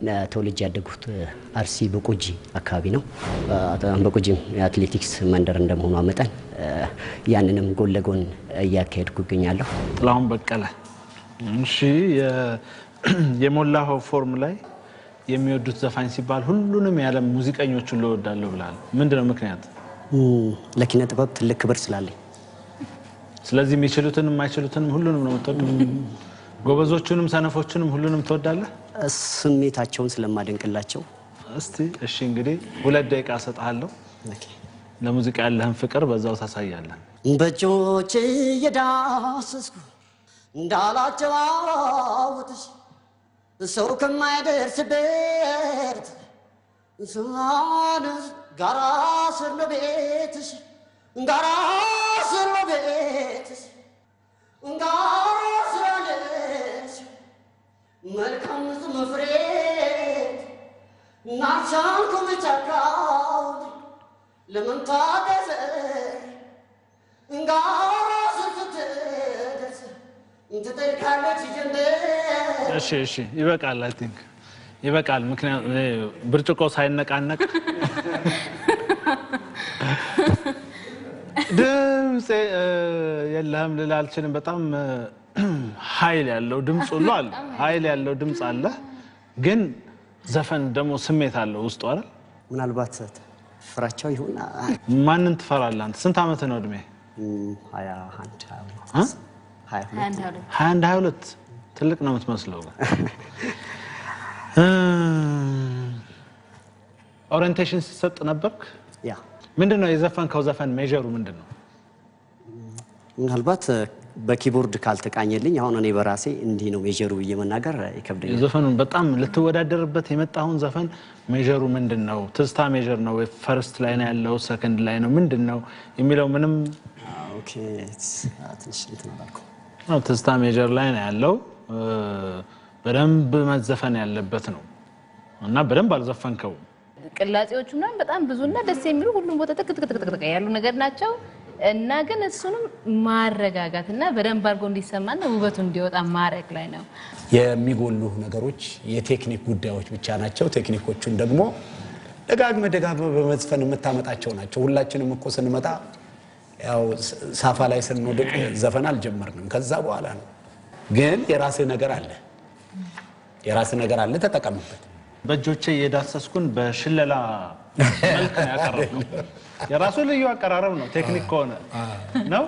ተወልጄ ያደጉት አርሲ በቆጂ አካባቢ ነው። በቆጂም የአትሌቲክስ መንደር እንደመሆኗ መጠን ያንንም ጎን ለጎን እያካሄድኩ ይገኛለሁ። ጥላሁን በቀለ። እሺ፣ የሞላኸው ፎርም ላይ የሚወዱት ዘፋኝ ሲባል ሁሉንም የዓለም ሙዚቀኞቹን ልወዳለሁ ብላል። ምንድን ነው ምክንያት? ለኪነ ጥበብ ትልቅ ክብር ስላለኝ ስለዚህ የሚችሉትንም የማይችሉትንም ሁሉንም ነው የምትወደው? ጎበዞቹንም ሰነፎቹንም ሁሉንም ትወዳለህ? ስሜታቸውን ስለማደንቅላቸው እስቲ እሺ፣ እንግዲህ ሁለት ደቂቃ እሰጥሃለሁ። ለሙዚቃ ያለህን ፍቅር በዛው ታሳያለን። በእጆች እየዳሰስኩ እንዳላጨዋውትሽ ሰው ከማይደርስበት ሳንስ ጋራ ስር ነው ቤትሽ ጋራ ስር ነው ቤትሽ ጋራ ስር አለሽ መልካም መፍሬት ናቻልኩም ጫካው ለመንታገዘ ጋራ ስር ስትደርስ ትጠልቃለች ጀንበር እሺ፣ እሺ፣ ይበቃል። አይ ቲንክ ይበቃል። ምክንያቱም ብርጭቆ ሳይነቃነቅ ድምፅ የለህም ልል አልችልም። በጣም ኃይል ያለው ድምፅ ሁሉ አለ፣ ኃይል ያለው ድምፅ አለ። ግን ዘፈን ደግሞ ስሜት አለው ውስጡ አይደል? ምናልባት ፍራቻው ይሁን ማንን ትፈራለህ አንተ? ስንት ዓመት ነው እድሜ? ሀያ አንድ ሀያ እ? ሁለት ሀያ ሁለት አንድ አሉ ሀያ አንድ ሀያ ሁለት ትልቅ ነው የምትመስለው። ኦሪየንቴሽን ሲሰጥ ነበርክ? ያ ምንድን ነው የዘፈንከው ዘፈን ሜዥሩ ምንድን ነው? ምናልባት በኪቦርድ ካልተቃኘልኝ አሁን እኔ በራሴ እንዲህ ነው ሜጀሩ ብዬ መናገር ይከብደኛል። የዘፈኑን በጣም ልትወዳደርበት የመጣውን ዘፈን ሜዥሩ ምንድን ነው? ትዝታ ሜዥር ነው ወይ ፈርስት ላይ ነው ያለው ሰከንድ ላይ ነው ምንድን ነው የሚለው ምንም ኦኬ ትንሽ እንትን አላልኩም። አዎ፣ ትዝታ ሜጀር ላይ ነው ያለው። እ፣ በደንብ መዘፈን ያለበት ነው እና በደንብ አልዘፈንከው። ቅላጼዎቹ ምናምን በጣም ብዙና ደስ የሚሉ ሁሉም ቦታ ጥቅ ጥቅ ጥቅ ጥቅ ያሉ ነገር ናቸው እና ግን እሱንም ማረጋጋት እና በደንብ አድርጎ እንዲሰማና ውበቱ እንዲወጣ ማድረግ ላይ ነው። የሚጎሉ ነገሮች የቴክኒክ ጉዳዮች ብቻ ናቸው። ቴክኒኮቹን ደግሞ ደጋግመ ደጋግመ በመዝፈን የምታመጣቸው ናቸው። ሁላችንም እኮ ስንመጣ ያው ሳፋ ላይ ስንወድቅ ዘፈን አልጀመርንም። ከዛ በኋላ ነው። ግን የራስህ ነገር አለ፣ የራስህ ነገር አለ፣ ተጠቀምበት። በእጆቼ የዳሰስኩን በሽለላ መልክ ነው ያቀረብነው። የራሱ ልዩ አቀራረብ ነው ቴክኒክ ከሆነ ነው።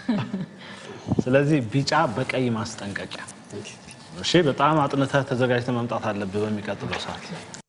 ስለዚህ ቢጫ በቀይ ማስጠንቀቂያ። እሺ፣ በጣም አጥንተህ ተዘጋጅተህ መምጣት አለብህ በሚቀጥለው ሰዓት